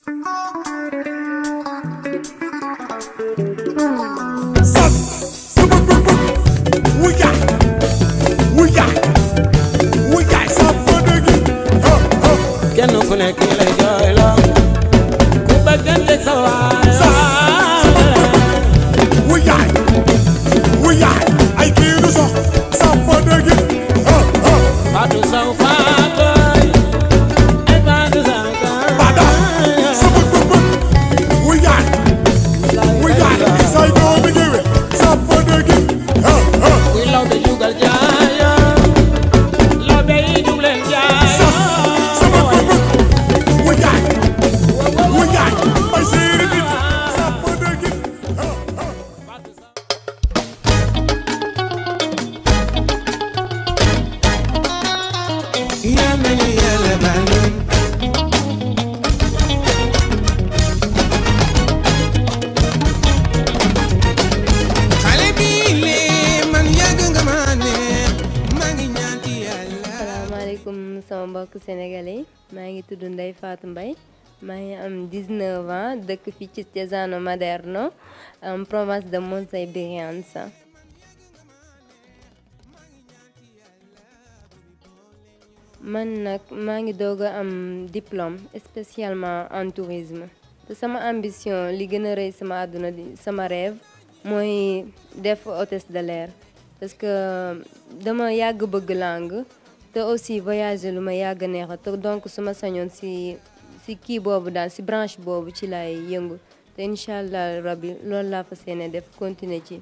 sas sama bëgg wuyaay wuyaay wuyaay sa bëgg ha ha kenn ku nekk lay jooyloo ku bëggante sa waay wuyaay wuyaay ay kii du sox sa bëgg ha ha Fatou Sow Fatou ay Fatou Sow bada sama bëgg wuyaay wuyaay say doomi géwél sa bëgg ha ha kuy law be jugal jaayo law be yi jug leen sas sama jaayo bëgg wuyaay wuyaay ay séeri nit sa bëgg ha ha yaa ma ñu yàlla baal xale bi lee man yàgg nga ma neex maa ngi ñaan ci yàlla asalaamaaleykum sama mbokk sénégalais maa ngi tudd Ndeye Fatou Mbaye maa ngi am 19 ans dëkk fii ci Cesano Maderno en province de Monza Brianza man nag maa ngi doog a am diplôme spécialement en tourisme te sama ambition li gën a rëy sama àdduna di sama rêve mooy def hôtesse de l'air parce que dama yàgg bëgg langue te aussi voyager lu ma yàgg neexa te donc su ma sañoon si si kii boobu daal si branche boobu ci lay yëngu te incha allah rabbi loolu laa fas yéene def continuer ci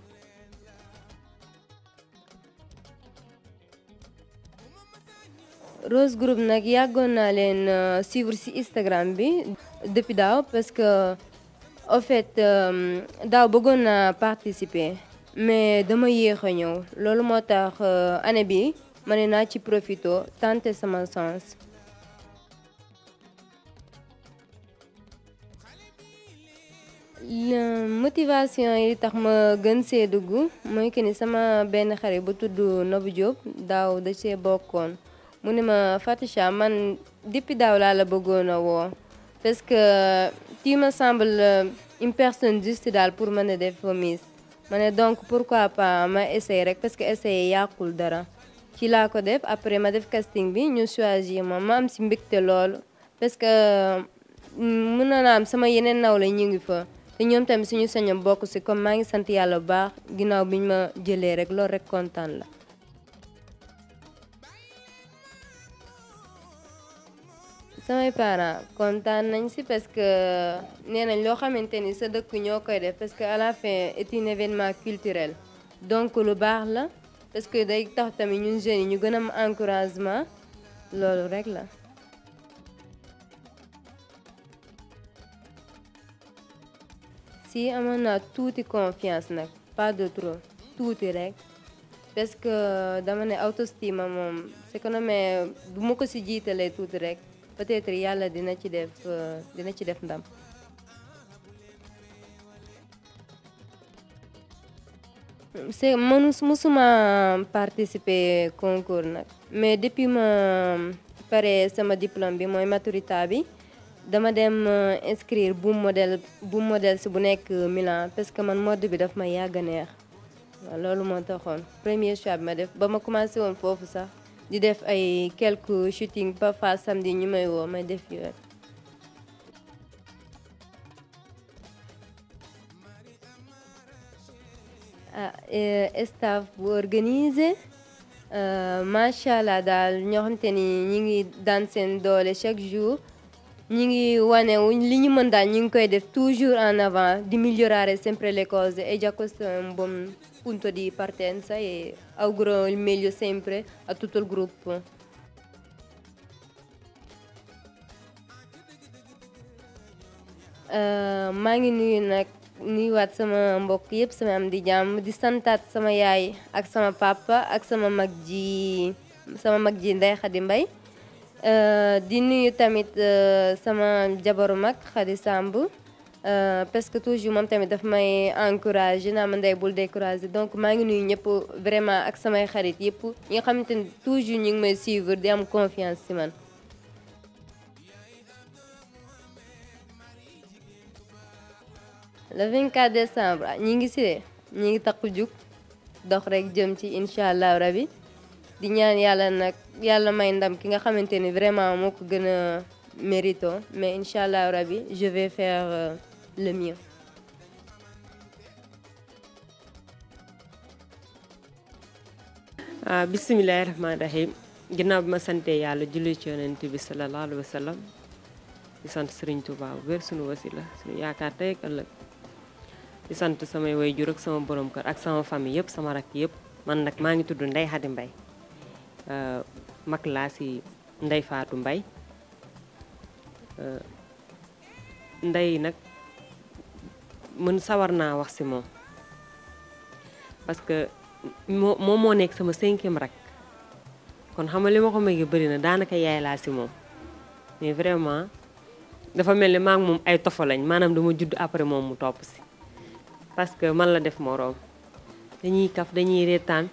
Rose Group nag yàggoon naa leen euh, suivre ci Instagram bi depuis daaw parce que au fait euh, daaw bëggoon naa participer mais dama yéex a ñëw loolu moo tax euh, année bi ma ne naa ci profito tenter sama sens. La motivation yi tax ma gën see dugg mooy que ni sama benn xarit bu tudd Nabou Diop daaw da see bokkoon mu ne ma Fatisha man depuis daaw laa la bëggoon a woo parce que tu me semble une personne juste daal pour mën a def Miss ma ne donc pourquoi pas ma essayer rek parce que essayer yàqul dara ci laa ko def après ma def casting bi ñu choisir ma ma am si mbégte loolu parce que mën na am sama yeneen naw la ñu ngi fa te ñoom tamit suñu sañoon bokk si comme maa ngi sant yàlla bu baax ginnaaw bi ñu ma jëlee rek loolu rek kontaan la. samay parents kontaan nañ si parce que nee nañ loo xamante ni sa dëkk ñoo koy def parce que à la fin est un événement culturel donc lu baax la parce que day tax tamit ñun jeunes yi ñu gën a am encouragement loolu rek la. si amoon naa tuuti confiance nag pas de trop tuuti rek parce que dama ne autoestime moom c'est que mais bu ma ko si jiitalee tuuti rek peut-être yàlla dina ci def euh, dina ci def ndam. c'est mënu musuma participer concours nag mais depuis ma pare sama diplôme bi mooy maturité bi dama dem euh, inscrire bu modèle bu modèle si bu nekk Milan parce que man mode bi daf ma yàgg a neex waaw loolu moo taxoon premier choix bi ma def ba ma commencé woon foofu sax di def ay quelques shooting parfois samedi ñu may woo may def yooyu. ah staff bu organisé macha allah daal ñoo xamante ni ñi ngi daan seen doole chaque jour ñi ngi wane li ñu mën daal ñu ngi koy def toujours en avant di migliorare sempre le cose e già questo è un buon punto di partenza e auguro il meglio sempre a tutto il gruppo. maa ngi nuyu nag nuyuwaat sama mbokk yëpp sama am di jàmm di santaat sama yaay ak sama papa ak sama mag ji sama mag ji Ndeye Khady Mbaye di nuyu tamit sama jabaru mag Khady Samb parce que toujours moom tamit daf may encouragé naa ma ndey bul découragé donc maa ngi nuyu ñëpp vraiment ak samay xarit yëpp ñi nga xamante ni toujours ñu ngi may suivre di am confiance ci man le 24 décembre ah, ñi ngi si de ñi ngi takku jug dox rek jëm ci incha allah rabi di ñaan yàlla nag yàlla may ndam ki nga xamante ni vraiment moo ko gën a mérito mais incha allah rabi je vais faire euh, le mieux. ah bisimilahi rahmaani rahim ginnaaw bi ma sante yàlla julli ci yonent bi sallallahu alayhi wa sallam di sant Serigne Touba bu wér sunu wasila sunu yaakaar tey ak ëllëg di sant samay waajur ak sama borom kër ak sama famille yëpp sama rakk yëpp man nag maa ngi tudd Ndeye Khady Mbaye ah, mag laa si Ndeye Fatou Mbaye ah, Ndeye nag mën sawar naa wax si moom parce que moo moom moo nekk sama cinquième rak kon xam nga li ma ko magi bëri na daanaka yaay laa si moom mais vraiment dafa mel ni maa ngi moom ay tofa lañ maanaam dama judd après moom mu topp si parce que man la def moroom dañuy kaf dañuy reetaan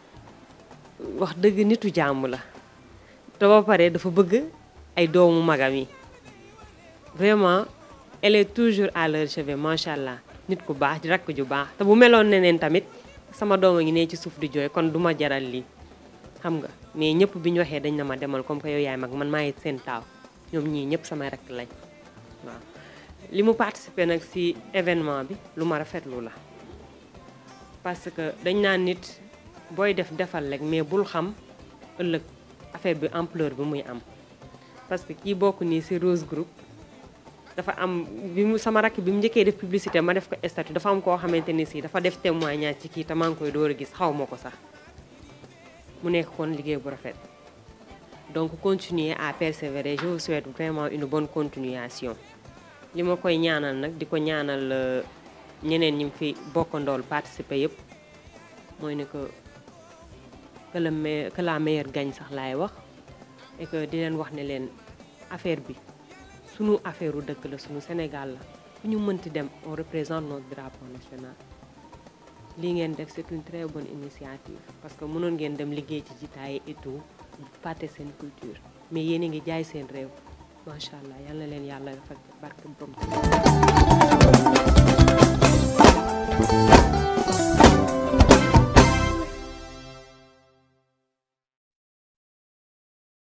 wax dëgg nitu jàmm la te ba pare dafa bëgg ay doomu magam yi vraiment elle est toujours à leur chevet macha allah nit ku baax di rakk ju baax te bu meloon neneen tamit sama doom a ngi ne ci suuf di jooy kon duma jaral lii xam nga mais ñëpp bi ñu waxee dañ na ma demal comme que yow yaay mag man maa ngi seen taaw ñoom ñii ñëpp samay rakk lañ waaw li mu participé nag ci événement bi lu ma rafetlu la parce que dañ naan nit booy def defal rek mais bul xam ëllëg affaire bi ampleur bi muy am parce que kii bokk nii ci Rose Group dafa am bi mu sama rakk bi mu njëkkee def publicité ma def ko statut dafa am koo xamante ni si dafa def témoignage ci kii te maa ngi koy door a gis xaw ma ko sax mu nekk kon liggéey bu rafet donc continuer à persévérer je vous souhaite vraiment une bonne continuation li ma koy ñaanal nag di ko ñaanal euh, ñeneen ñi fi bokkandool participer yëpp mooy ne que que le me que la meilleure gagne sax laay wax et que di leen wax ne leen affaire bi sunu affaire u dëkk la sunu Sénégal la fu ñu mënti dem on représente notre drapeau national lii ngeen def c'est une très bonne initiative parce que mënoon ngeen dem liggéey ci jitaay et tout fàtte seen culture mais yéen a ngi jaay seen réew macha allah yal na leen yàlla defal barke borom